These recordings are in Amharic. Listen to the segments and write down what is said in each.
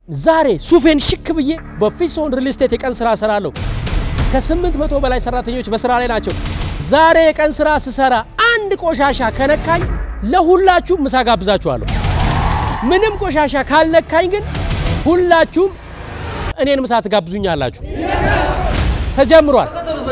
ዛሬ ሱፌን ሽክ ብዬ በፊሶን ሪል ስቴት የቀን ስራ እሰራለሁ። ከስምንት መቶ በላይ ሰራተኞች በስራ ላይ ናቸው። ዛሬ የቀን ስራ ስሰራ አንድ ቆሻሻ ከነካኝ ለሁላችሁም ምሳ ጋብዛችኋለሁ። ምንም ቆሻሻ ካልነካኝ ግን ሁላችሁም እኔን ምሳ ትጋብዙኛላችሁ። ተጀምሯል።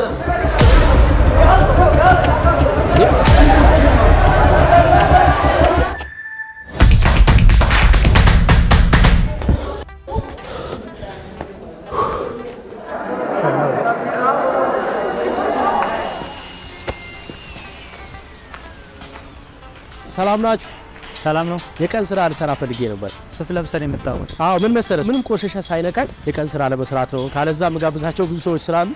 ሰላም ናችሁ? ሰላም ነው። የቀን ስራ ልሰራ ፈልጌ ነበር። ሱፍ ለብሰን የመጣው አዎ ምን መሰለህ፣ ምንም ቆሻሻ ሳይነካኝ የቀን ስራ ለመስራት ነው። ካለዛ ምጋብዛቸው ብዙ ሰዎች ስላሉ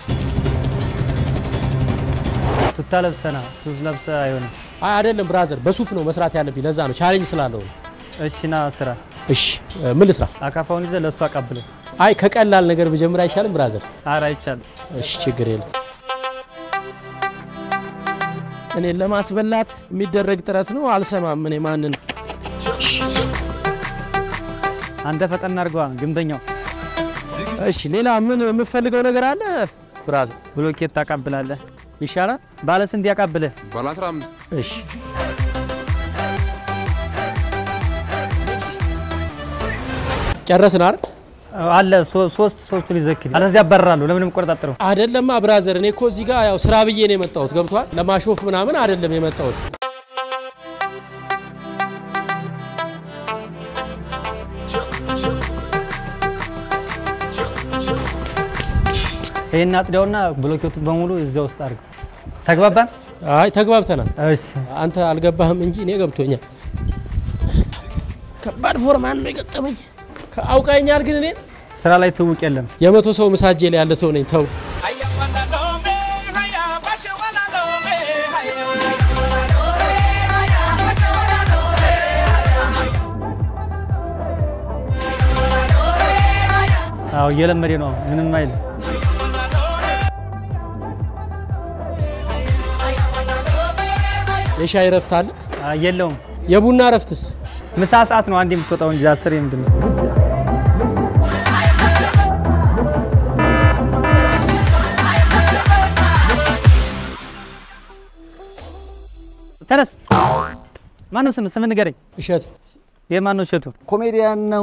ቱታ ለብሰና ሱፍ ለብሰ አይሆንም። አይ አይደለም ብራዘር፣ በሱፍ ነው መስራት ያለብኝ። ለዛ ነው ቻሌንጅ ስላለው ነው። እሺ ና ስራ። እሺ ምን ልስራ? አካፋውን ይዘህ ለእሱ አቀብለው። አይ ከቀላል ነገር ብጀምር አይሻልም ብራዘር? ኧረ አይቻልም። እሺ ችግር የለም። እኔን ለማስበላት የሚደረግ ጥረት ነው። አልሰማም። እኔ ማንን አንተ ፈጠን አድርገዋ ግንበኛው። እሺ ሌላ ምን የምፈልገው ነገር አለ ብራዘር? ብሎኬት ታቃብላለህ። ይሻላል። ባለ ስንት ያቃብልህ? ባለ 15 እሺ ጨረስን አይደል? አለ ሶ- ሶስት ሶስቱን ይዘክል አለዚያ ያባርራሉ። ለምንም ቆረጣጥረው አይደለማ ብራዘር፣ እኔ እኮ እዚህ ጋር ያው ስራ ብዬ ነው የመጣሁት። ገብቷል? ለማሾፍ ምናምን አይደለም የመጣሁት። ይሄን አጥዳውና ብሎኬቱን በሙሉ እዚያ ውስጥ አድርገው። ተግባባን? አይ ተግባብተናል። እሺ አንተ አልገባህም እንጂ እኔ ገብቶኛል። ከባድ ፎርማን ነው የገጠመኝ። አውቃኛል ግን እኔ ስራ ላይ ትውቅ የለም። የመቶ ሰው ምሳጄ ላይ ያለ ሰው ነኝ። ተው አዎ እየለመደ ነው። ምንም አይል። የሻይ ረፍት አለ፣ አዎ፣ የለውም። የቡና ረፍትስ? ምሳ ሰዓት ነው አንድ የምትወጣው እንጂ አስር የምንድን ነው? ተነስ። ማነው ስም ስም ንገረኝ። እሸቱ የማን ነው እሸቱ? ኮሜዲያን ነው።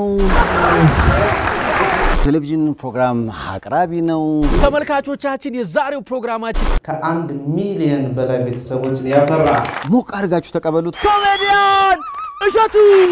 ቴሌቪዥን ፕሮግራም አቅራቢ ነው። ተመልካቾቻችን፣ የዛሬው ፕሮግራማችን ከአንድ ሚሊየን በላይ ቤተሰቦችን ያፈራ ሞቅ አድርጋችሁ ተቀበሉት። ኮሜዲያን እሸቱ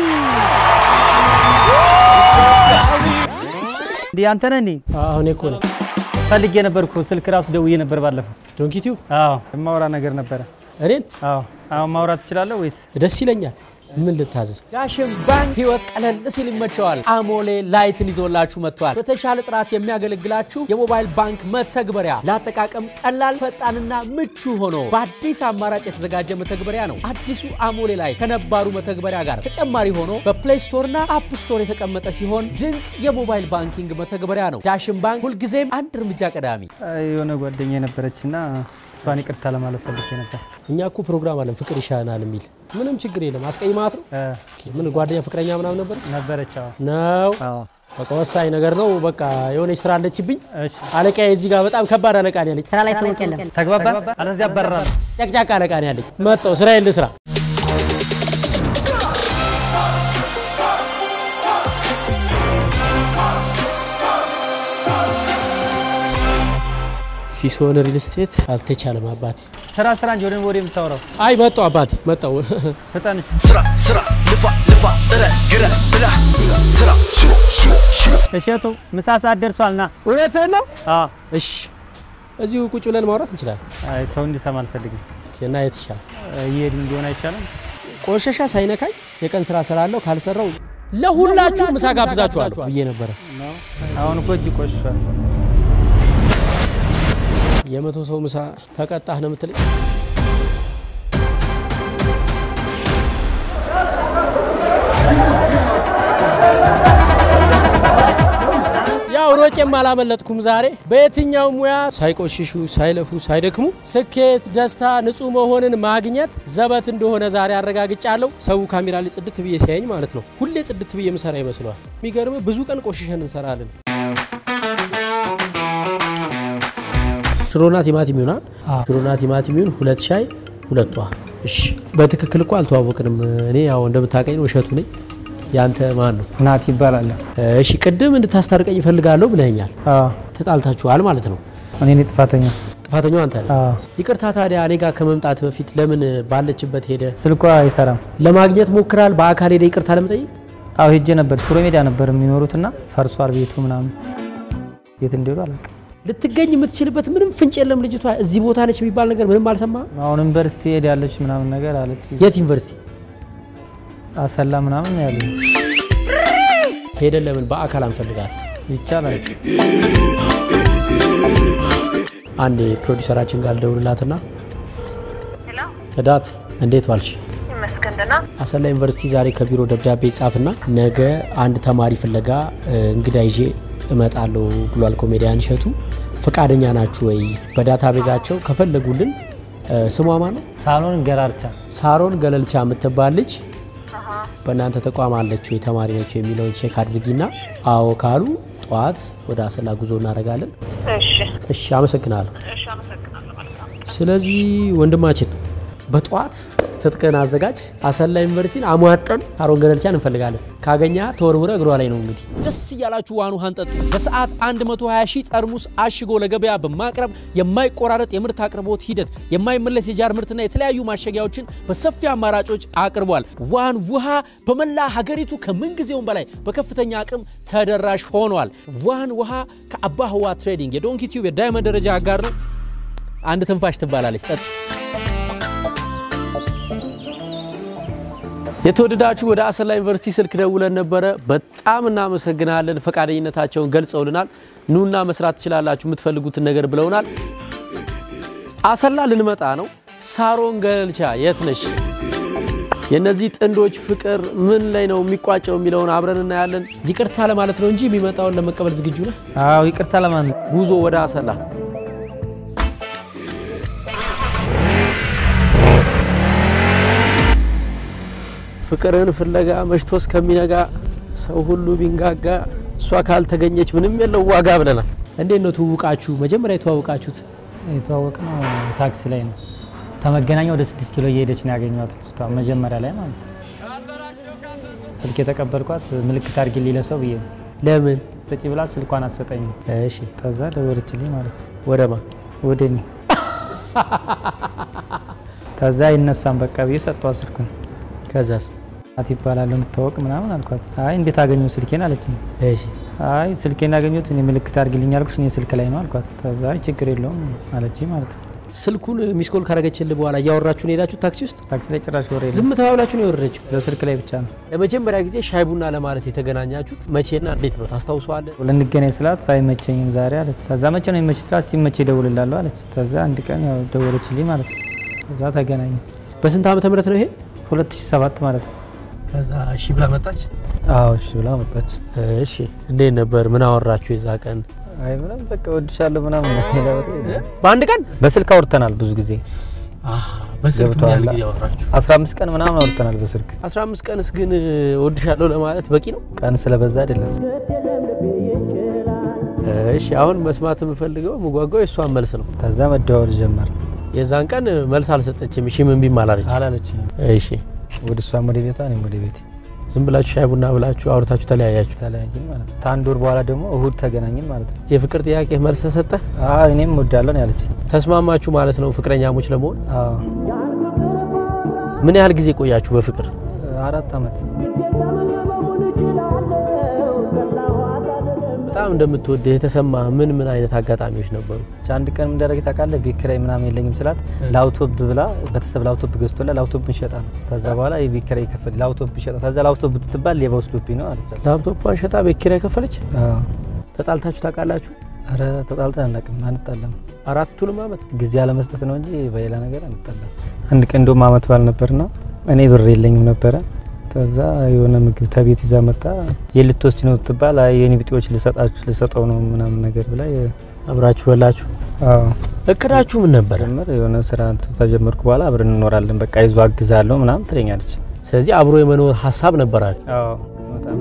እንዲህ አንተ ነህ? እንዴ አሁን እኮ ነው ፈልጌ ነበር እኮ ስልክ ራሱ ደውዬ ነበር ባለፈው። ዶንኪቲው አዎ የማውራ ነገር ነበረ። እኔን አዎ አሁን ማውራት ትችላለህ ወይስ? ደስ ይለኛል። ምን ልታዘዝ? ዳሽን ባንክ ህይወት ቀለል ሲል ይመቸዋል። አሞሌ ላይትን ይዞላችሁ መጥቷል። በተሻለ ጥራት የሚያገለግላችሁ የሞባይል ባንክ መተግበሪያ ለአጠቃቀም ቀላል፣ ፈጣንና ምቹ ሆኖ በአዲስ አማራጭ የተዘጋጀ መተግበሪያ ነው። አዲሱ አሞሌ ላይ ከነባሩ መተግበሪያ ጋር ተጨማሪ ሆኖ በፕሌይ ስቶር እና አፕ ስቶር የተቀመጠ ሲሆን ድንቅ የሞባይል ባንኪንግ መተግበሪያ ነው። ዳሽን ባንክ ሁልጊዜም አንድ እርምጃ ቀዳሚ። የሆነ ጓደኛ የነበረች እና እሷን ይቅርታ ለማለት ፈልጌ ነበር። እኛ እኮ ፕሮግራም አለን ፍቅር ይሻናል የሚል ምንም ችግር የለም። አስቀይማት ነው እ ምን ጓደኛ ፍቅረኛ ምናምን ነበር ነበረች። አዎ ነው አዎ በቃ ወሳኝ ነገር ነው። በቃ የሆነች ስራ አለችብኝ። እሺ አለቃዬ እዚህ ጋር በጣም ከባድ አለቃ ነው ያለች። ስራ ላይ ትውቅ የለም። ተግባባን። አለዚያ ያባርራሉ። ጨቅጫቃ አለቃ ነው ያለች። መጣሁ ስራዬን ልስራ። ፊሶን ሪል ስቴት አልተቻለም አባቴ። ስራ ስራ እንጂ ወደ ወደ የምታወራው አይ መጣሁ አባቴ መጣሁ። ፍጠንሽ። ስራ ስራ ልፋ ልፋ ጥረ ግረ ብላ ስራ ሽሮ ሽሮ ሽሮ እሸቱ ምሳ ሰዓት ደርሷል። ና እውነትህን ነው? አዎ እሺ እዚሁ ቁጭ ብለን ማውራት እንችላለን። አይ ሰው እንዲሰማ አልፈልግም። እና የተሻለ እየሄድን እንዲሆን አይቻልም? ቆሻሻ ሳይነካኝ የቀን ስራ ስራለሁ። ካልሰራው ለሁላችሁ ምሳ ጋብዛችኋለሁ ብዬ ነበረ። አሁን እኮ እጅ ቆሽሿል። የመቶ ሰው ምሳ ተቀጣህ ነው የምትለኝ? ያው ሮ ሮጬም አላመለጥኩም ዛሬ። በየትኛው ሙያ ሳይቆሽሹ ሳይለፉ ሳይደክሙ ስኬት፣ ደስታ፣ ንጹህ መሆንን ማግኘት ዘበት እንደሆነ ዛሬ አረጋግጫለሁ። ሰው ካሜራ ላይ ጽድት ብዬ ሲያየኝ ማለት ነው ሁሌ ጽድት ብዬ ምሰራ ይመስለዋል። የሚገርም ብዙ ቀን ቆሽሸን እንሰራለን። ሽሮና ቲማቲም ይሆናል። አዎ። ሽሮና ቲማቲም ይሁን ሁለት ሻይ ሁለት ውሃ። እሺ በትክክል እኮ አልተዋወቅንም። እኔ ያው እንደምታውቀኝ ነው እሸቱ ነኝ። ያንተ ማን ነው? ናት ይባላል። እሺ ቅድም እንድታስታርቀኝ እፈልጋለሁ ብለኸኛል። አዎ ተጣልታችኋል ማለት ነው። እኔ ነኝ ጥፋተኛ። ጥፋተኛው አንተ ነህ። አዎ ይቅርታ ታዲያ እኔ ጋር ከመምጣት በፊት ለምን ባለችበት ሄደ ስልኳ አይሰራም። ለማግኘት ሞክራል? በአካል ሄደ ይቅርታ ለመጠየቅ አዎ ሄጄ ነበር። ሽሮ ሜዳ ነበር የሚኖሩትና ፈርሷል ቤቱ ምናምን። የት እንደሄዱ አላውቅም። ልትገኝ የምትችልበት ምንም ፍንጭ የለም። ልጅቷ እዚህ ቦታ ነች የሚባል ነገር ምንም አልሰማህም? አሁን ዩኒቨርሲቲ ሄዳለች ምናምን ነገር አለች። የት ዩኒቨርሲቲ አሰላ ምናምን ያለ ሄደን ለምን በአካል አንፈልጋት? ይቻላል። አንድ ፕሮዲሰራችን ጋር ልደውልላትና እዳት እንዴት ዋልሽ? ይመስገን ደህና። አሰላ ዩኒቨርሲቲ ዛሬ ከቢሮ ደብዳቤ ይጻፍና ነገ አንድ ተማሪ ፍለጋ እ, እንግዳ ይዤ እመጣለሁ ብሏል ኮሜዲያን እሸቱ። ፈቃደኛ ናችሁ ወይ? በዳታ ቤዛቸው ከፈለጉልን እ, ስሟ ማን ነው? ሳሎን ገራርቻ ሳሮን ገለልቻ የምትባል ልጅ በእናንተ ተቋም አለች ወይ ተማሪ ነች የሚለውን ቼክ አድርጊና አዎ ካሉ ጠዋት ወደ አሰላ ጉዞ እናደርጋለን። እሺ እሺ አመሰግናለሁ። እሺ፣ አመሰግናለሁ። መልካም ስለዚህ ወንድማችን በጠዋት ትጥቅን አዘጋጅ። አሰላ ዩኒቨርሲቲን አሟጠን ሳሮን ገለልቻን እንፈልጋለን። ካገኛ ተወርውረ እግሯ ላይ ነው እንግዲህ። ደስ እያላችሁ ዋኑ ሀንጠጥ በሰዓት 120 ሺህ ጠርሙስ አሽጎ ለገበያ በማቅረብ የማይቆራረጥ የምርት አቅርቦት ሂደት፣ የማይመለስ የጃር ምርትና የተለያዩ ማሸጊያዎችን በሰፊ አማራጮች አቅርቧል። ዋን ውሃ በመላ ሀገሪቱ ከምንጊዜውም በላይ በከፍተኛ አቅም ተደራሽ ሆኗል። ዋን ውሃ ከአባ ህዋ ትሬዲንግ የዶንኪ ቲዩብ የዳይመንድ ደረጃ አጋር ነው። አንድ ትንፋሽ ትባላለች። ጠጥ የተወደዳችሁ ወደ አሰላ ዩኒቨርሲቲ ስልክ ደውለን ነበረ። በጣም እናመሰግናለን። ፈቃደኝነታቸውን ገልጸውልናል። ኑና መስራት ትችላላችሁ የምትፈልጉትን ነገር ብለውናል። አሰላ ልንመጣ ነው። ሳሮን ገለልቻ የት ነሽ? የእነዚህ ጥንዶች ፍቅር ምን ላይ ነው የሚቋጨው የሚለውን አብረን እናያለን። ይቅርታ ለማለት ነው እንጂ የሚመጣውን ለመቀበል ዝግጁ ነህ? አዎ ይቅርታ ለማን ነው? ጉዞ ወደ አሰላ ፍቅርን ፍለጋ መሽቶ እስከሚነጋ ሰው ሁሉ ቢንጋጋ እሷ ካልተገኘች ምንም የለው ዋጋ ብለናል። እንዴት ነው ትውውቃችሁ? መጀመሪያ የተዋወቃችሁት የተዋወቅ ነው ታክሲ ላይ ነው። ከመገናኛ ወደ ስድስት ኪሎ እየሄደች ነው ያገኘኋት ልጅቷ መጀመሪያ ላይ ማለት ነው። ስልክ የተቀበልኳት ምልክት አድርጊልኝ ለሰው ብዬ ነው። ለምን? ስጪ ብላ ስልኳን አትሰጠኝም። እሺ ከዛ ደወለችልኝ ማለት ነው ወደማ ወደ እኔ። ከዛ አይነሳም በቃ ብዬ ሰጠኋት ስልኩን። ከዛስ? ናት ይባላል እንታወቅ ምናምን አልኳት። አይ እንዴት አገኘው ስልኬን አለችኝ። እሺ አይ ስልኬን ያገኘሁት እኔ ምልክት አድርጊልኝ ያልኩሽ እኔ ስልክ ላይ ነው አልኳት። ከዛ አይ ችግር የለውም አለችኝ ማለት ነው። ስልኩን ሚስኮል ካረገችልህ በኋላ እያወራችሁ ነው የሄዳችሁ ታክሲ ውስጥ? ታክሲ ላይ ጭራሽ ወሬ የለም። ዝም ተባብላችሁ ነው የወረደችው? በስልክ ላይ ብቻ ነው ለመጀመሪያ ጊዜ ሻይ ቡና ለማለት የተገናኛችሁት መቼና እንዴት ነው ታስታውሰዋለህ? ልንገናኝ ስላት አይመቸኝም ዛሬ አለች። ከዛ መቼ ነው የሚመች ስላት ሲመቼ እደውልልሃለሁ አለች። ከዛ አንድ ቀን ያው ደወለችልኝ ማለት ነው። ከዛ ተገናኘ በስንት ዓመተ ምህረት ነው ይሄ? 2007 ማለት ነው። ከዛ እሺ ብላ መጣች። አዎ እሺ ብላ መጣች። እሺ እንዴት ነበር? ምን አወራችሁ የዛ ቀን? አይ ምንም በቃ ወድሻለሁ ምናምን ነው። ሌላ ወሬ የለም። በአንድ ቀን በስልክ አውርተናል ብዙ ጊዜ በስልክ ምን ገብቶሃል? ያህል ጊዜ አወራችሁ? 15 ቀን ምናምን አውርተናል በስልክ 15 ቀንስ ግን ወድሻለሁ ለማለት በቂ ነው? ቀን ስለበዛ አይደለም። እሺ አሁን መስማት የምፈልገው የምጓጓው የእሷን መልስ ነው። ከዛ መደዋወል ጀመር የዛን ቀን መልስ አልሰጠችም። እሺ ምን ቢም አላለች። አላለችኝ። እሺ ወደ እሷም ወደ ቤቷ እኔም ወደ ቤቴ ዝም ብላችሁ ሻይ ቡና ብላችሁ አውርታችሁ ተለያያችሁ። ተለያየን ማለት ነው። ከአንድ ወር በኋላ ደግሞ እሁድ ተገናኘን ማለት ነው። የፍቅር ጥያቄ መልስ ተሰጠ። አዎ እኔም እወዳለሁ ነው ያለችኝ። ተስማማችሁ ማለት ነው ፍቅረኛሞች ለመሆን። አዎ ምን ያህል ጊዜ ቆያችሁ በፍቅር? አራት አመት በጣም እንደምትወድህ የተሰማ ምን ምን አይነት አጋጣሚዎች ነበሩ? አንድ ቀን ምን እንዳደረገ ታውቃለህ? ቤት ኪራይ ምናምን የለኝም ስላት ላውቶፕ ብላ ቤተሰብ ላውቶፕ ገዝቶላት ላውቶፕ እንሸጣ ነው። ከዛ በኋላ የቤት ኪራይ ይከፈል ላውቶፕ እንሸጣ። ከዛ ላውቶፕ ብትባል ሌባ ወስዶብኝ ነው አለች። ላፕቶፕን ሸጣ ቤት ኪራይ ከፈለች። አዎ ተጣልታችሁ ታውቃላችሁ? ኧረ ተጣልተን አናውቅም፣ አንጣላም። አራቱንም አመት ጊዜ አለመስጠት ነው እንጂ በሌላ ነገር አንጣላም። አንድ ቀን እንደውም አመት ባል ነበርና እኔ ብር የለኝም ነበረ። ከዛ የሆነ ምግብ ተቤት ይዛ መጣ። የልትወስድ ነው ትባል፣ አይ የኔ ቢጤዎች ልሰጣችሁ ልሰጠው ነው ምናምን ነገር ብላ አብራችሁ በላችሁ። አዎ እቅዳችሁ ምን ነበረ? ጀመር የሆነ ስራ ተጀመርኩ በኋላ አብረን እንኖራለን በቃ ይዞ አግዛለሁ ምናምን ትለኛለች። ስለዚህ አብሮ የመኖር ሀሳብ ነበራችሁ። አዎ በጣም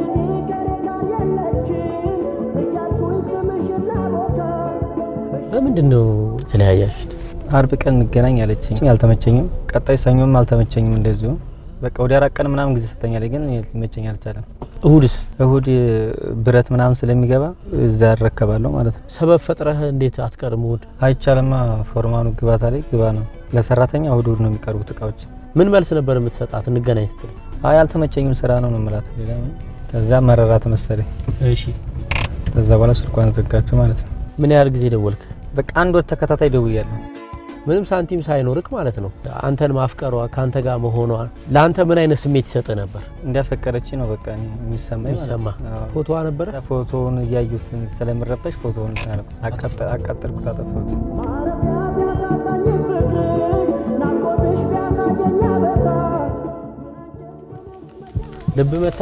በምንድን ነው የተለያያችሁት? አርብ ቀን እንገናኝ አለችኝ። አልተመቸኝም። ቀጣይ ሰኞም አልተመቸኝም። እንደዚሁ በቃ ወደ አራት ቀን ምናምን ጊዜ ሰጠኛለች፣ ግን ሊመቸኝ አልቻለም። እሁድስ እሁድ ብረት ምናምን ስለሚገባ እዛ ያረከባለሁ ማለት ነው። ሰበብ ፈጥረህ እንዴት አትቀርም? እሁድ አይቻልማ። ፎርማኑ ግባታ ላይ ግባ ነው ለሰራተኛ እሁድ እሁድ ነው የሚቀርቡት እቃዎች። ምን መልስ ነበር የምትሰጣት? እንገናኝ ስትል አይ አልተመቸኝም፣ ስራ ነው ነው የምላት። ሌላ ምን? ከዛ መረራት መሰለኝ። እሺ፣ ከዛ በኋላ ስልኳን ዘጋችሁ ማለት ነው። ምን ያህል ጊዜ ደወልክ? በቃ አንድ ወር ተከታታይ ደውያለሁ። ምንም ሳንቲም ሳይኖርክ ማለት ነው። አንተን ማፍቀሯ ከአንተ ጋር መሆኗ ለአንተ ምን አይነት ስሜት ይሰጥ ነበር? እንዲያፈቀረች ነው በቃ እኔ የሚሰማኝ ማለት የሚሰማ ነው። አዎ። ፎቶዋ ነበረ። ፎቶውን እያዩት ስለምረበሽ ፎቶውን አቃጠልኩት፣ አጠፋሁት። ልብ መታ።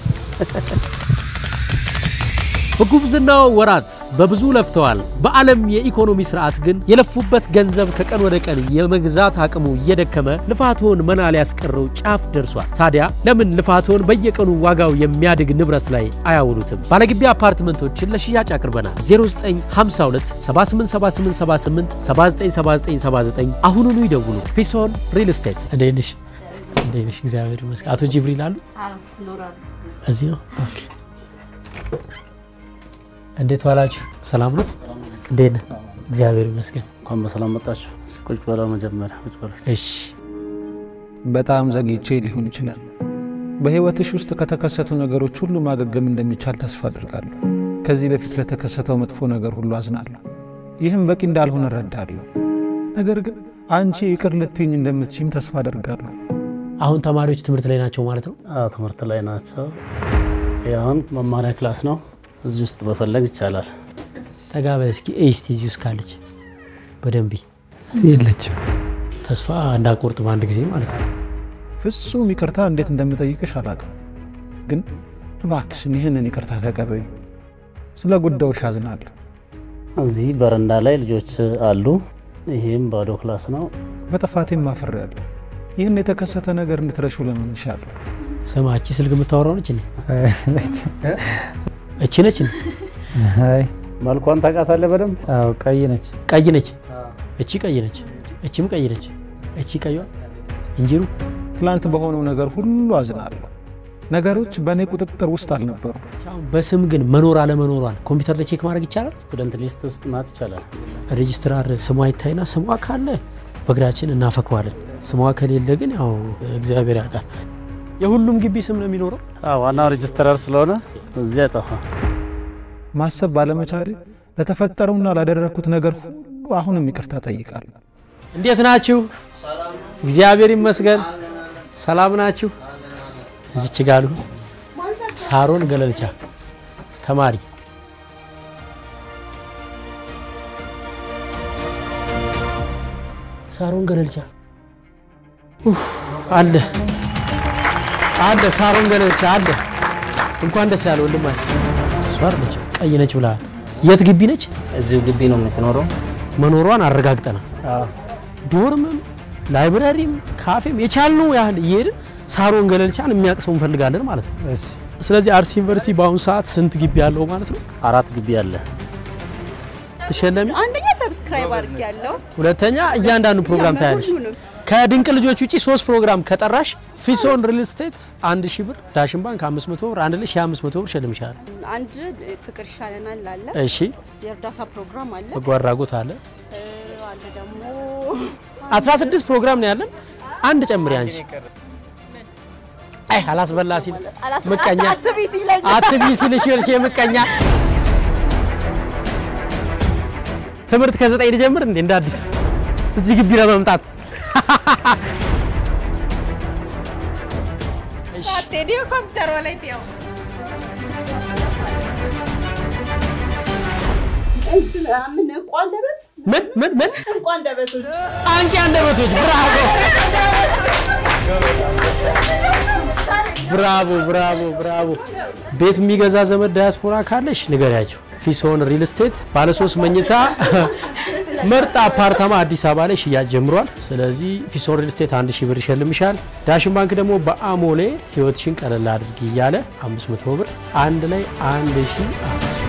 በጉብዝናው ወራት በብዙ ለፍተዋል። በዓለም የኢኮኖሚ ስርዓት ግን የለፉበት ገንዘብ ከቀን ወደ ቀን የመግዛት አቅሙ እየደከመ ልፋቶን መና ሊያስቀረው ጫፍ ደርሷል። ታዲያ ለምን ልፋቶን በየቀኑ ዋጋው የሚያድግ ንብረት ላይ አያውሉትም? ባለግቢ አፓርትመንቶችን ለሽያጭ አቅርበናል። 0952 787878 797979 አሁኑኑ ይደውሉ። ፊሶን ሪል ስቴት። እንዴት ነሽ? እንዴት ነሽ? እግዚአብሔር ይመስገን። አቶ ጅብሪል አሉ እዚህ ነው። ኦኬ እንዴት ዋላችሁ? ሰላም ነው? እንዴት ነህ? እግዚአብሔር ይመስገን። እንኳን በሰላም መጣችሁ። እስኪ ቁጭ በለው መጀመሪያ ቁጭ በለው። እሺ በጣም ዘግይቼ ሊሆን ይችላል። በሕይወትሽ ውስጥ ከተከሰቱ ነገሮች ሁሉ ማገገም እንደሚቻል ተስፋ አድርጋለሁ። ከዚህ በፊት ለተከሰተው መጥፎ ነገር ሁሉ አዝናለሁ። ይህም በቂ እንዳልሆነ እረዳለሁ። ነገር ግን አንቺ ይቅር ልትይኝ እንደምትችይም ተስፋ አደርጋለሁ። አሁን ተማሪዎች ትምህርት ላይ ናቸው ማለት ነው? አዎ ትምህርት ላይ ናቸው። ይህ አሁን መማሪያ ክላስ ነው። እዚህ ውስጥ መፈለግ ይቻላል። ጠጋ በል እስኪ ኤስቲ እዚህ ውስጥ ካለች በደንብ የለችም ተስፋ እንዳቆርጥ በአንድ ጊዜ ማለት ነው። ፍጹም ይቅርታ እንዴት እንደምጠይቅሽ አላውቅም፣ ግን እባክሽን ይህንን ይቅርታ ተቀበዩ። ስለ ጉዳዮሽ አዝናለሁ። እዚህ በረንዳ ላይ ልጆች አሉ። ይህም ባዶ ክላስ ነው። በጥፋቴም አፍሬያለሁ። ይህን የተከሰተ ነገር እንድትረሹ ለምንሻለሁ። ስማ እቺ ስልክ የምታወራው ነች? እኔ እቺ ነች? እኔ አይ መልኳን ታውቃታለህ በደንብ አዎ ቀይ ነች። ቀይ ነች። እቺ ቀይ ነች። እቺም ቀይ ነች። እቺ ቀይዋ እንጂሩ ትላንት በሆነው ነገር ሁሉ አዝናለሁ። ነገሮች በእኔ ቁጥጥር ውስጥ አልነበሩ። አሁን በስም ግን መኖር አለመኖሯን ኮምፒውተር ላይ ቼክ ማድረግ ይቻላል። ስቱደንት ሊስት ውስጥ ማት ይቻላል። ሬጅስትራር ስሟ ይታይና ስሟ ካለ በእግራችን እናፈከዋለን። ስሟ ከሌለ ግን ያው እግዚአብሔር ያውቃል። የሁሉም ግቢ ስም ነው የሚኖረው። አዎ ዋናው ሬጅስትራር ስለሆነ እዚህ አይጠፋም። ማሰብ ባለመቻሌ ለተፈጠረውና ላደረግኩት ነገር ሁሉ አሁንም ይቅርታ ጠይቃለሁ። እንዴት ናችሁ? እግዚአብሔር ይመስገን። ሰላም ናችሁ? እዚች ጋሉ ሳሮን ገለልቻ ተማሪ ሳሮን ገለልቻ ኡፍ፣ አለ አለ ሳሮን ገለልቻ አለ። እንኳን ደስ ያለ ወንድማችን። እሷ አይደለች ቀይ ነች ብለሃል። የት ግቢ ነች? እዚሁ ግቢ ነው የምትኖረው። መኖሯን አረጋግጠናል። ዶርምም ላይብረሪም ካፌም የቻልነው ያህል እየሄድን ሳሮን ገለልቻን የሚያውቅ ሰው እንፈልጋለን ማለት ነው። ስለዚህ አርሲ ዩኒቨርሲቲ በአሁኑ ሰዓት ስንት ግቢ ያለው ማለት ነው? አራት ግቢ አለ። ትሸለሚ፣ አንደኛ ሰብስክራይብ አድርግ ያለው ሁለተኛ እያንዳንዱ ፕሮግራም ታያለሽ። ሁሉንም ከድንቅ ልጆች ውጪ ሶስት ፕሮግራም ከጠራሽ ፊሶን ሪል ስቴት አንድ ሺህ ብር፣ ዳሽን ባንክ አምስት መቶ ብር፣ አንድ ላይ ሺህ አምስት መቶ ብር ሸልምሻል። አንድ ፍቅር ይሻለናል አለ፣ እሺ፣ የእርዳታ ፕሮግራም አለ፣ በጎ አድራጎት አለ። እ፣ አለ ደግሞ 16 ፕሮግራም ነው ያለን። አንድ ጨምሪ አንቺ። አይ አላስበላ ሲል አላስ- ምቀኛ አትቢ ሲለኝ አትቢ ሲልሽ ይልሽ የምቀኛ ትምህርት ከዘጠኝ ልጀምር እንዴ እንደ አዲስ እዚህ ግቢ ለመምጣት አትሄድ ኮምፒውተሯ ላይ ትያው ምን እንቋ አንደበት ምን ምን ምን እንቋ አንደበቶች አንቂ አንደበቶች ብራቮ ብራቮ ብራቮ ብራቮ። ቤት የሚገዛ ዘመድ ዳያስፖራ ካለሽ ንገሪያቸው። ፊሶን ሪል ስቴት ባለሶስት መኝታ ምርጥ አፓርታማ አዲስ አበባ ላይ ሽያጭ ጀምሯል። ስለዚህ ፊሶን ሪል ስቴት አንድ ሺህ ብር ይሸልምሻል። ዳሽን ባንክ ደግሞ በአሞሌ ህይወትሽን ቀለል አድርጊ እያለ 500 ብር አንድ ላይ 1500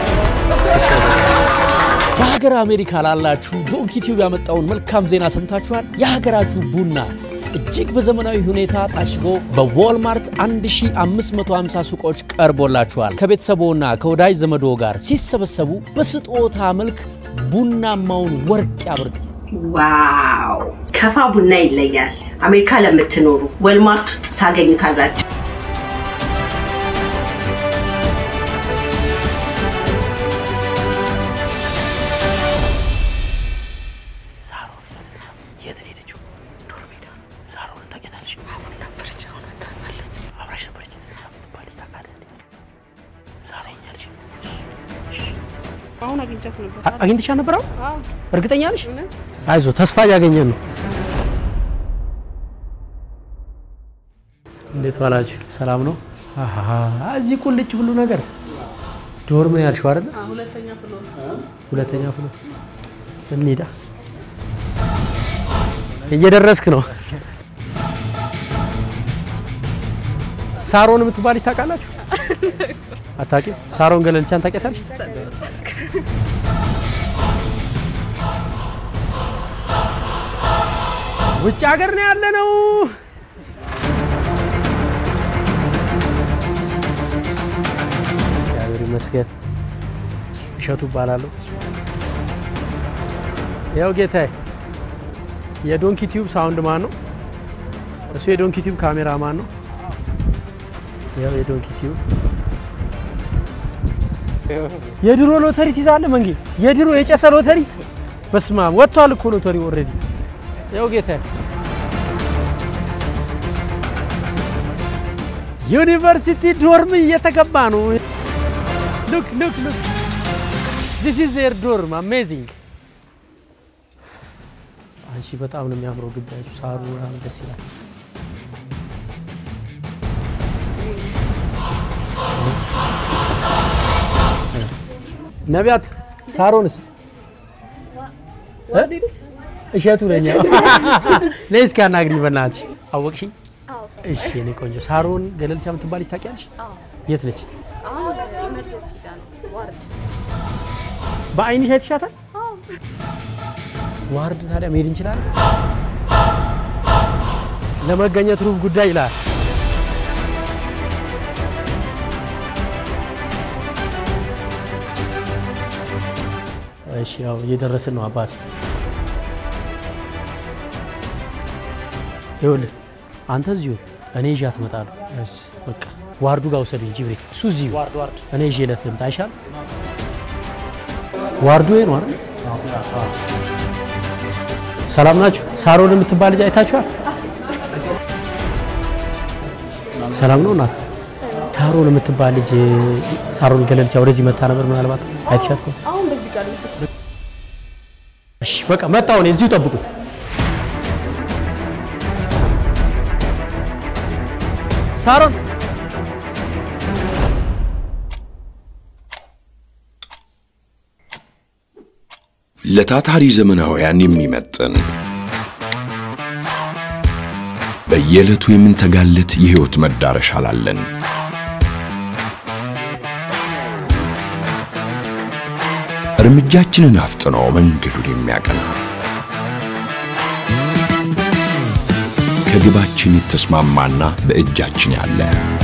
በሀገር አሜሪካ ላላችሁ ዶንኪ ቲዩብ ያመጣውን መልካም ዜና ሰምታችኋል። የሀገራችሁ ቡና እጅግ በዘመናዊ ሁኔታ ታሽጎ በዎልማርት 1550 ሱቆች ቀርቦላችኋል። ከቤተሰቦና ከወዳጅ ዘመዶ ጋር ሲሰበሰቡ በስጦታ መልክ ቡናማውን ወርቅ ያብርቅ። ዋው! ከፋ ቡና ይለያል። አሜሪካ ለምትኖሩ ወልማርት ውስጥ ታገኙታላችሁ። የት ነው የሄደችው? ዶር ሜዳ ሳሮን ታውቂያታለሽ? አብረን ነበረች። አሁን አታውቃለች። አብራሽ ነበረች። ባልሽ ታውቃለህ እንዴ? ሳሮን ያልሽ አሁን አግኝቻት ነበር። አግኝተሻ ነበረው? አዎ እርግጠኛ ነሽ? እውነት አይዞ ተስፋ እያገኘን ነው። እንዴት ዋላችሁ? ሰላም ነው? አሃ እዚህ ቁልጭ ሁሉ ነገር ዶር ምን ያልሽው አይደል? ሁለተኛ ፍሎር ሁለተኛ ፍሎ እንሂዳ። እየደረስክ ነው። ሳሮን የምትባልሽ ታውቃላችሁ? አታውቂም? ሳሮን ገለልቻን ታውቂያታለሽ? ውጭ ሀገር ነው ያለ ነው። እግዚአብሔር ይመስገን። እሸቱ እባላለሁ። ያው ጌታዬ የዶንኪ ቲዩብ ሳውንድ ማን ነው? እሱ የዶንኪ ቲዩብ ካሜራ ማን ነው? ያው የዶንኪ ቲዩብ የድሮ ሎተሪ ትይዛለህ መንጌ? የድሮ የጨሰ ሎተሪ በስመ አብ ወጥቷል እኮ ሎተሪ ኦልሬዲ። ያው ጌታዬ ዩኒቨርሲቲ ዶርም እየተገባ ነው። ሉክ ሉክ ሉክ ዚስ ኢዝ ዜር ዶርም አሜዚንግ። አንቺ በጣም ነው የሚያምረው ግቢያችሁ፣ ሳሩ ምናምን ደስ ይላል። ነቢያት ሳሮንስ እ? እሸቱ ነኝ። ነይ እስኪ አናግሪኝ በእናትሽ። አወቅሽኝ? እሺ የኔ ቆንጆ ሳሮን ገለልቻ የምትባል ልጅ ታውቂያለሽ? የት ነች? በአይንሽ አይተሻታል? ዋርድ ታዲያ መሄድ እንችላለን? ለመገኘት ሩብ ጉዳይ ይላል። እሺ ያው እየደረስን ነው አባት። ይኸውልህ አንተ እዚሁ እኔ ይዣት እመጣለሁ። እሺ በቃ ዋርዱ ጋር ውሰዱኝ ጅብሪል። እሱ እዚሁ እኔ ይዤ ዕለት ልምጣ አይሻል? ዋርዱ ይሄ ነው አይደል? ሰላም ናችሁ? ሳሮን የምትባል ልጅ አይታችኋል? ሰላም ነው እናት። ሳሮን የምትባል ልጅ ሳሮን ገለልቻ ወደዚህ መታ ነበር። ምናልባት አይተሻት ከሆነ አሁን በዚህ ጋር ነው እሺ በቃ መጣሁ እኔ እዚሁ ጠብቁ። ሳሮን ለታታሪ ዘመናውያን የሚመጥን በየዕለቱ የምንተጋለት የሕይወት መዳረሻ ላለን እርምጃችንን አፍጥኖ መንገዱን የሚያቀና ከግባችን የተስማማና በእጃችን ያለ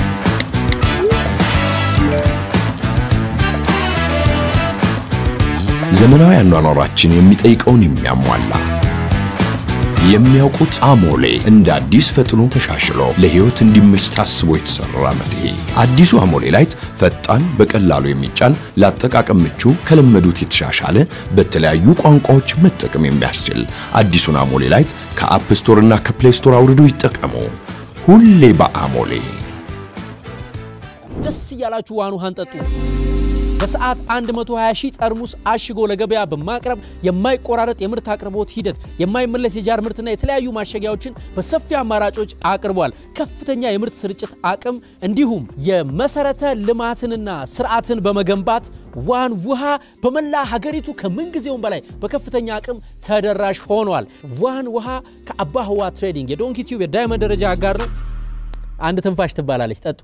ዘመናዊ አኗኗራችን የሚጠይቀውን የሚያሟላ የሚያውቁት አሞሌ እንደ አዲስ ፈጥኖ ተሻሽሎ ለሕይወት እንዲመች ታስቦ የተሰራ መፍትሄ። አዲሱ አሞሌ ላይት ፈጣን፣ በቀላሉ የሚጫን ለአጠቃቀም ምቹ፣ ከለመዱት የተሻሻለ በተለያዩ ቋንቋዎች መጠቀም የሚያስችል አዲሱን አሞሌ ላይት ከአፕ ስቶር እና ከፕሌይ ስቶር አውርዶ ይጠቀሙ። ሁሌ በአሞሌ ደስ እያላችሁ ዋን ውሃን ጠጡ። በሰዓት 120 ሺህ ጠርሙስ አሽጎ ለገበያ በማቅረብ የማይቆራረጥ የምርት አቅርቦት ሂደት፣ የማይመለስ የጃር ምርትና የተለያዩ ማሸጊያዎችን በሰፊ አማራጮች አቅርቧል። ከፍተኛ የምርት ስርጭት አቅም እንዲሁም የመሰረተ ልማትንና ስርዓትን በመገንባት ዋን ውሃ በመላ ሀገሪቱ ከምንጊዜውም በላይ በከፍተኛ አቅም ተደራሽ ሆኗል። ዋን ውሃ ከአባ ህዋ ትሬዲንግ የዶንኪ ቲዩብ የዳይመንድ ደረጃ አጋር ነው። አንድ ትንፋሽ ትባላለች። ጠጡ።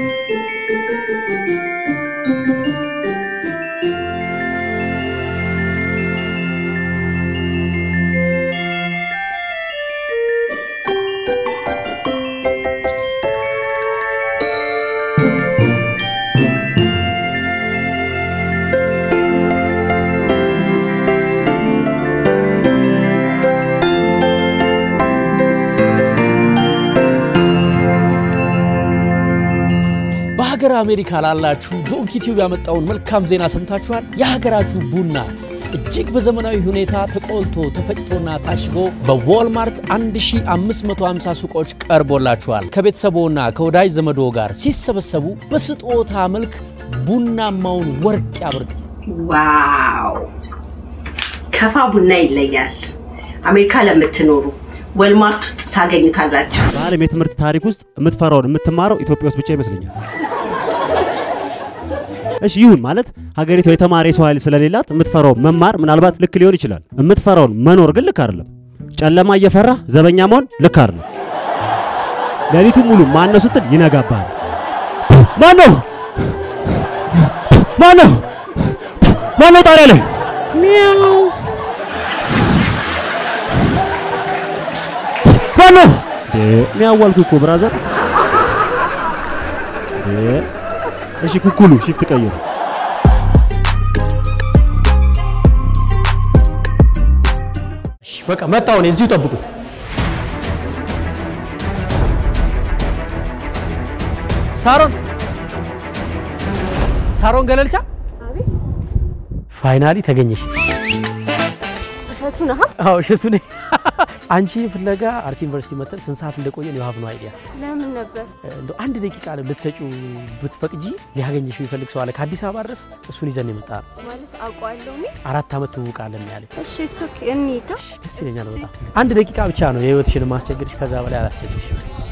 በሀገር አሜሪካ ላላችሁ ዶንኪ ቲዩብ ያመጣውን መልካም ዜና ሰምታችኋል። የሀገራችሁ ቡና እጅግ በዘመናዊ ሁኔታ ተቆልቶ ተፈጭቶና ታሽጎ በዎልማርት 1550 ሱቆች ቀርቦላችኋል። ከቤተሰቦና ከወዳጅ ዘመዶ ጋር ሲሰበሰቡ በስጦታ መልክ ቡናማውን ወርቅ ያበርክቱ። ዋው ከፋ ቡና ይለያል። አሜሪካ ለምትኖሩ ወልማርት ውስጥ ታገኙታላችሁ። በዓለም የትምህርት ታሪክ ውስጥ የምትፈራውን የምትማረው ኢትዮጵያ ውስጥ ብቻ ይመስለኛል። እሺ ይሁን ማለት ሀገሪቷ የተማረ የሰው ኃይል ስለሌላት የምትፈራው መማር ምናልባት ልክ ሊሆን ይችላል። የምትፈራውን መኖር ግን ልክ አይደለም። ጨለማ እየፈራ ዘበኛ መሆን ልክ አይደለም። ሌሊቱን ሙሉ ማን ነው ስትል ይነጋባል። ማን ነው ማን ነው ማን ነው ጣሪያ ላይ ሚያው ማን ነው ሚያዋልኩ እኮ ብራዘር እሺ ኩኩሉ ሽፍት ቀይሩ። በቃ መጣሁ እኔ እዚሁ ጠብቁ። ሳሮን ሳሮን ገለልቻ ፋይናሊ ተገኘሽ። እሸቱ ነህ? አዎ እሸቱ ነኝ። አንቺ ፍለጋ አርሲ ዩኒቨርሲቲ መተን ስንት ሰዓት እንደቆየን የሀብ ነው አይዲያ ለምን ነበር? እንደው አንድ ደቂቃ ልትሰጪው ብትፈቅጂ ሊያገኘሽ የሚፈልግ ሰው አለ ከአዲስ አበባ ድረስ እሱን ይዘን የመጣ ነው። ማለት አውቀዋለሁ እኔ። አራት ዓመት ትውውቃለን ያለ እሺ እሱ እንሂድ። ደስ ይለኛል በጣም። አንድ ደቂቃ ብቻ ነው የህይወትሽን ማስቸግርሽ፣ ከዛ በላይ አላስቸግርሽ።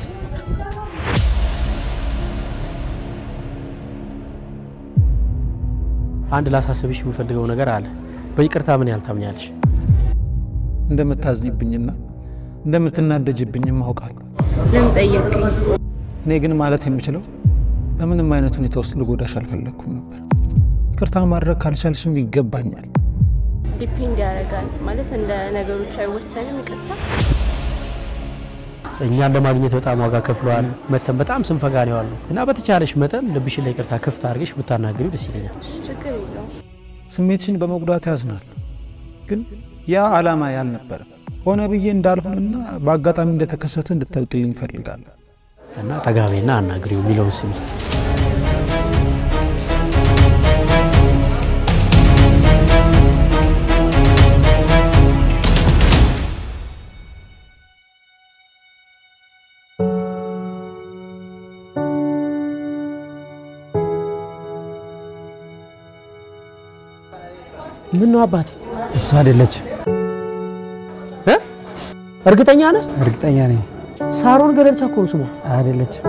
አንድ ላሳስብሽ የምፈልገው ነገር አለ። በይቅርታ ምን ያህል ታምኛለሽ? እንደምታዝኝብኝና እንደምትናደጅብኝም አውቃለሁ። ለምን ጠየቅኝ? እኔ ግን ማለት የምችለው በምንም አይነት ሁኔታ ውስጥ ልጎዳሽ አልፈለግኩም ነበር። ይቅርታ ማድረግ ካልቻልሽም ይገባኛል። ዲፔንድ ያደርጋል ማለት እንደ ነገሮች አይወሰንም። ይቅርታ እኛን ለማግኘት በጣም ዋጋ ከፍለዋል። መተን በጣም ስንፈጋ ነው ያለው እና በተቻለሽ መጠን ልብሽን ለይቅርታ ክፍት አድርገሽ ብታናግሪው ደስ ይለኛል። ችግር የለውም። ስሜትሽን በመጉዳት ያዝናል፣ ግን ያ ዓላማ ያልነበረም ሆነ ብዬ እንዳልሆንና በአጋጣሚ እንደተከሰተ እንድታውቅልኝ እፈልጋለሁ። እና ጠጋቤና አናግሪው የሚለውን ስሚ። ምን ነው አባቴ? እሱ አይደለችም። እርግጠኛ ነህ? እርግጠኛ ነኝ። ሳሮን ገለልቻ እኮ ነው ስሟ። አይደለችም።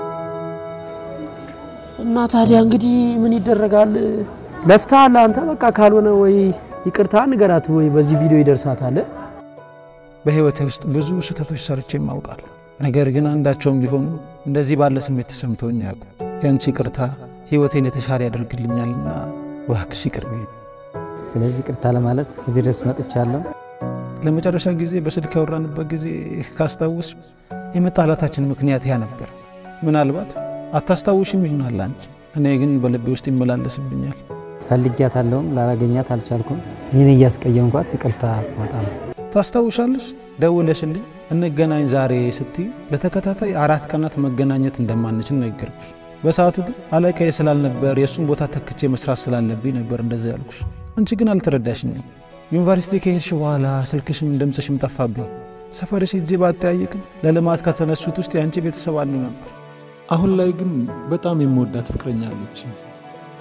እና ታዲያ እንግዲህ ምን ይደረጋል? ለፍተሃል አንተ። በቃ ካልሆነ ወይ ይቅርታ ንገራት ወይ በዚህ ቪዲዮ ይደርሳታል። በህይወቴ ውስጥ ብዙ ስህተቶች ሰርቼ አውቃለሁ። ነገር ግን አንዳቸውም ቢሆኑ እንደዚህ ባለ ስሜት ተሰምተውኝ አያውቁም። ያንቺ ይቅርታ ህይወቴን የተሻለ ያደርግልኛልና እባክሽ ይቅር በይኝ። ስለዚህ ይቅርታ ለማለት እዚህ ድረስ መጥቻለሁ። ለመጨረሻ ጊዜ በስልክ ያወራንበት ጊዜ ካስታውስ የመጣላታችን ምክንያት ያ ነበር። ምናልባት አታስታውሽም ይሆናል አንቺ፣ እኔ ግን በልቤ ውስጥ ይመላለስብኛል። ፈልጊያታለሁም ላላገኛት አልቻልኩም። ይህን እያስቀየምኳት ይቅርታ በጣም ታስታውሻለሽ? ደውለሽልኝ እንገናኝ ዛሬ ስትይ ለተከታታይ አራት ቀናት መገናኘት እንደማንችል ነገርኩሽ። በሰዓቱ ግን አለቃዬ ስላልነበር የእሱን ቦታ ተክቼ መስራት ስላለብኝ ነበር እንደዚ ያልኩሽ። አንቺ ግን አልተረዳሽኝም። ዩኒቨርሲቲ ከሄድሽ በኋላ ስልክሽም ድምፅሽም ጠፋብኝ። ሰፈርሽ ሄጄ ባጠያየቅም ለልማት ከተነሱት ውስጥ የአንቺ ቤተሰብ አንዱ ነበር። አሁን ላይ ግን በጣም የምወዳት ፍቅረኛ አለች።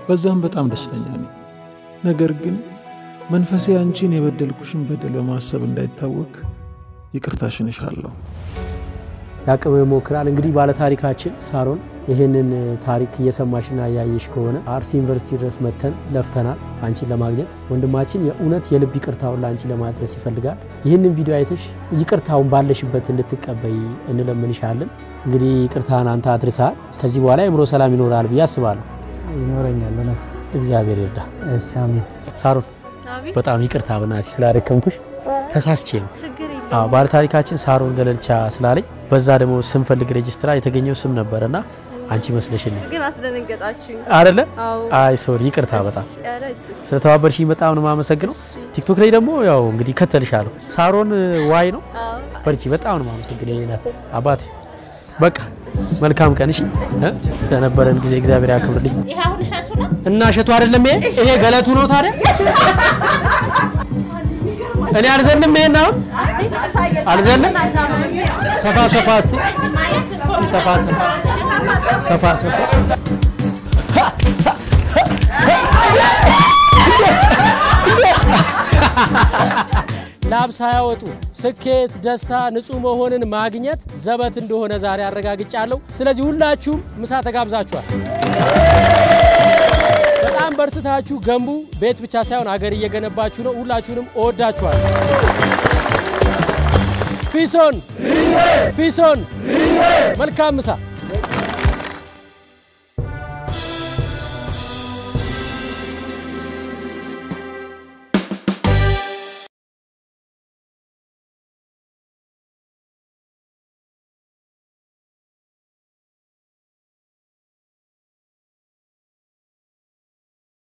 በዛም በጣም ደስተኛ ነኝ። ነገር ግን መንፈሴ አንቺን የበደልኩሽን በደል በማሰብ እንዳይታወቅ ይቅርታሽን እሻለሁ። ያቅም ይሞክራል። እንግዲህ ባለታሪካችን ሳሮን ይህንን ታሪክ እየሰማሽና እያየሽ ከሆነ አርሲ ዩኒቨርሲቲ ድረስ መተን ለፍተናል አንቺን ለማግኘት። ወንድማችን የእውነት የልብ ይቅርታውን ለአንቺ ለማድረስ ይፈልጋል። ይህንን ቪዲዮ አይተሽ ይቅርታውን ባለሽበት እንድትቀበይ እንለምንሻለን። እንግዲህ ይቅርታን አንተ አድርሰሃል። ከዚህ በኋላ የአእምሮ ሰላም ይኖራል ብዬ አስባለሁ። ይኖረኛል። እውነት እግዚአብሔር ይርዳ። እሺ፣ አሜን። ሳሮን አቤት በጣም ይቅርታ በናትሽ ስላደከምኩሽ ተሳስቼ ነው። ችግር የለም። አዎ ባለታሪካችን ሳሮን ገለልቻ ስላለኝ በዛ ደግሞ ስንፈልግ ሬጅስትራ የተገኘው ስም ነበረና አንቺ መስለሽልኝ ግን አስደነገጣችሁኝ አይደለ? አዎ አይ ሶሪ፣ ይቅርታ በጣም ኧረ እሱ ስለተባበርሽኝ በጣም ነው የማመሰግነው። ቲክቶክ ላይ ደግሞ ያው እንግዲህ እከተልሻለሁ። ሳሮን ዋይ ነው አዎ በርቺ። በጣም ነው የማመሰግነው የኔ እናት አባቴ። በቃ መልካም ቀን እሺ። እ? ለነበረን ጊዜ እግዚአብሔር ያክብርልኝ። ይሄ አሁን እሸቱ ነው። እና እሸቱ አይደለም ይሄ ይሄ ገለቱ ነው ታዲያ። እኔ አልዘልም ይሄን አሁን አልዘልም። ሰፋ ሰፋ እስቲ እስቲ ሰፋ ሰፋ ሰፋ ሰፋ ላብ ሳያወጡ ስኬት፣ ደስታ፣ ንጹህ መሆንን ማግኘት ዘበት እንደሆነ ዛሬ አረጋግጫለሁ። ስለዚህ ሁላችሁም ምሳ ተጋብዛችኋል። በጣም በርትታችሁ ገንቡ። ቤት ብቻ ሳይሆን አገር እየገነባችሁ ነው። ሁላችሁንም እወዳችኋል። ፊሶን ፊሶን መልካም ምሳ